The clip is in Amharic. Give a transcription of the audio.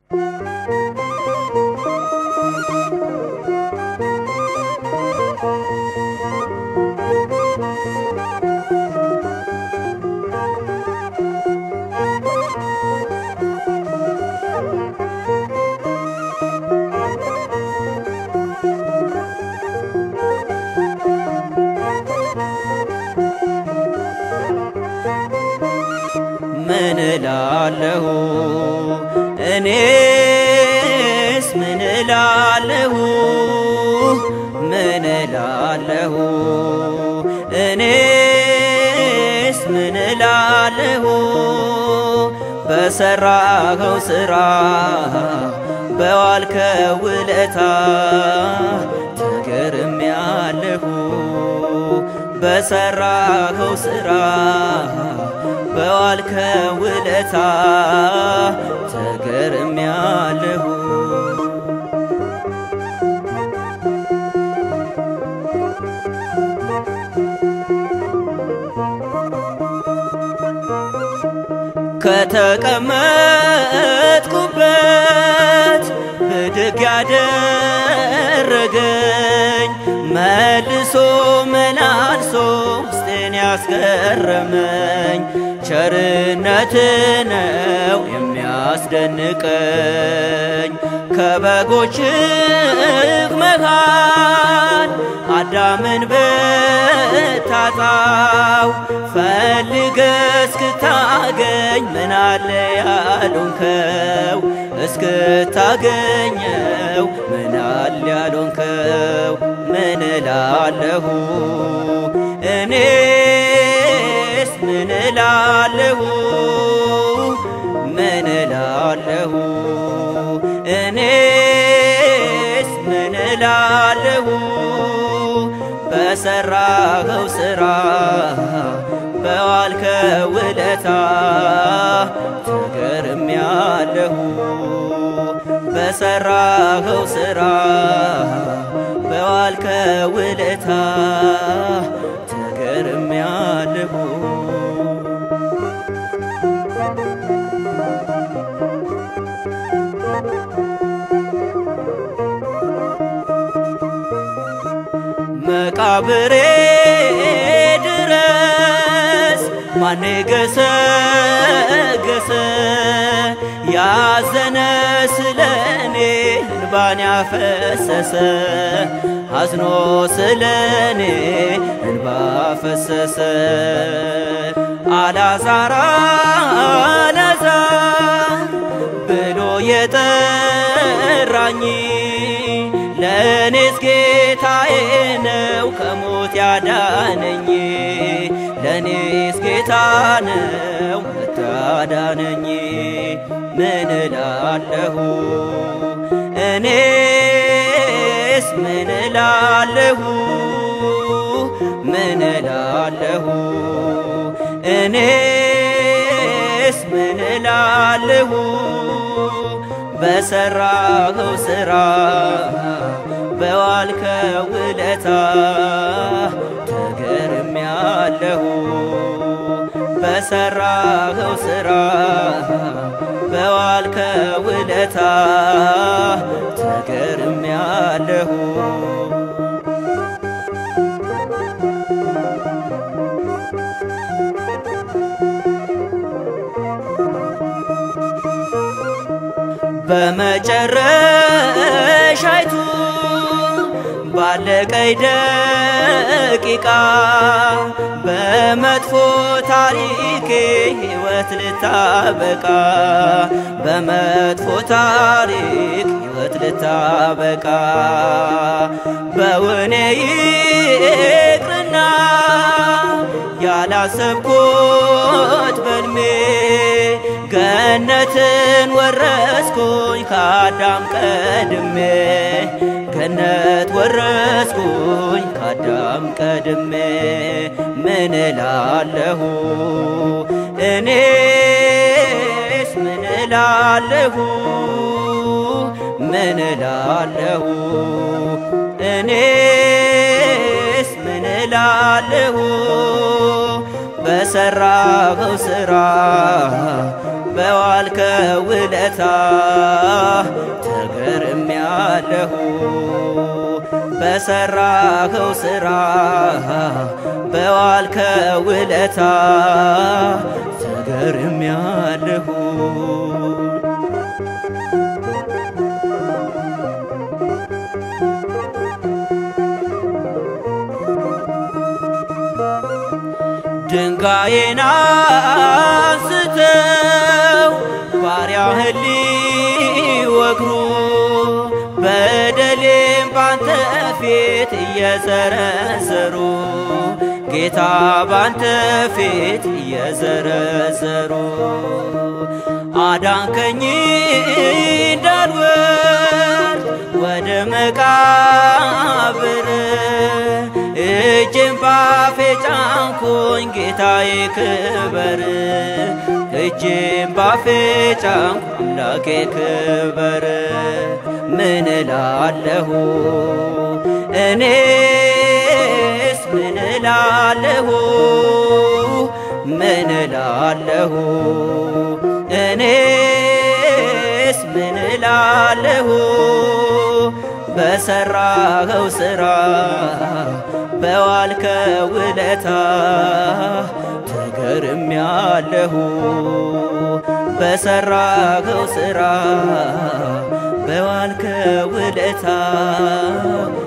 ምን እላለሁ እኔስ ምን እላለሁ ምን እላለሁ እኔስ ምን እላለሁ በሰራኸው ሥራ በዋልከው ውለታ ተገርሜያለሁ በሰራኸው ሥራ በዋልከው ውለታ ተገርሜያለሁ። ከተቀመጥኩበት ብድግ ያደረገኝ መልሶ መላልሶ ውስጤን ያስገረመኝ ቸርነት ነው የሚያስደንቀኝ ከበጎችህ መሃል አዳምን ብታጣው ፈልገ እስክታገኝ ምናለ ያሉንከው እስክታገኘው ምናል ያሉንከው ምን እላለሁ እኔስ ምን እላለሁ ምን እላለሁ እኔስ ምን እላለሁ በሰራኸው ሥራ በዋልከው ውለታ ተገርሜያለሁ በሰራኸው ሥራ በዋልከው ውለታ ተገርሜያለሁ መቃብሬ ድረስ ማን ገሰገሰ ያዘነ ስለኔ እንባን ያፈሰሰ አዝኖ ስለኔ እንባ ፈሰሰ አላዛር አላዛር ብሎ የጠራኝ ለእኔስ ጌታዬ ነው ከሞት ያዳነኝ ለእኔስ ጌታ ነው እታዳነኝ ምን እላለሁ እኔስ ምን እላለሁ ምን እላለሁ እኔስ ምን እላለሁ በሰራኸው ሥራ በዋልከው ውለታ ተገርሜያለሁ በሰራኸው ሥራ በዋልከው ውለታ ተገርሜያለሁ በመጨረሻይቱ ባለቀይ ደቂቃ በመጥፎ ታሪኬ ሕይወት ልታበቃ በመጥፎ ታሪክ ሕይወት ልታበቃ በውኔ ይቅርና ያላሰብኩት በልሜ ገነትን ወረስኩኝ ከአዳም ቀድሜ ገነት ወረስኩኝ ከአዳም ቀድሜ ምን እላለሁ እኔስ ምን እላለሁ ምን እላለሁ እኔስ ምን እላለሁ በሰራኸው ሥራ በዋ በዋልከው ውለታ ተገርሜያለሁ በሰራኸው ሥራ በዋልከው ውለታ ተገርሜያለሁ ድንጋዬን አንስተው ባሪያህን ሊወግሩ በደሌም ባንተ ፊት እየዘረዘሩ ጌታ ባንተ ፊት እየዘረዘሩ አዳንከኝ እንዳልወርድ ወደ መቃብር እጅን ባፌ ጫንኩኝ ጌታዬ ክበር እጅን ባፌ ጫንኩ አምላኬ ክበር ምን እላለሁ እኔስ ምን እላለሁ ምን እላለሁ እኔስ ምን እላለሁ በሰራኸው ሥራ በዋልከው ውለታ ተገርሜያለሁ በሰራኸው ሥራ በዋልከው ውለታ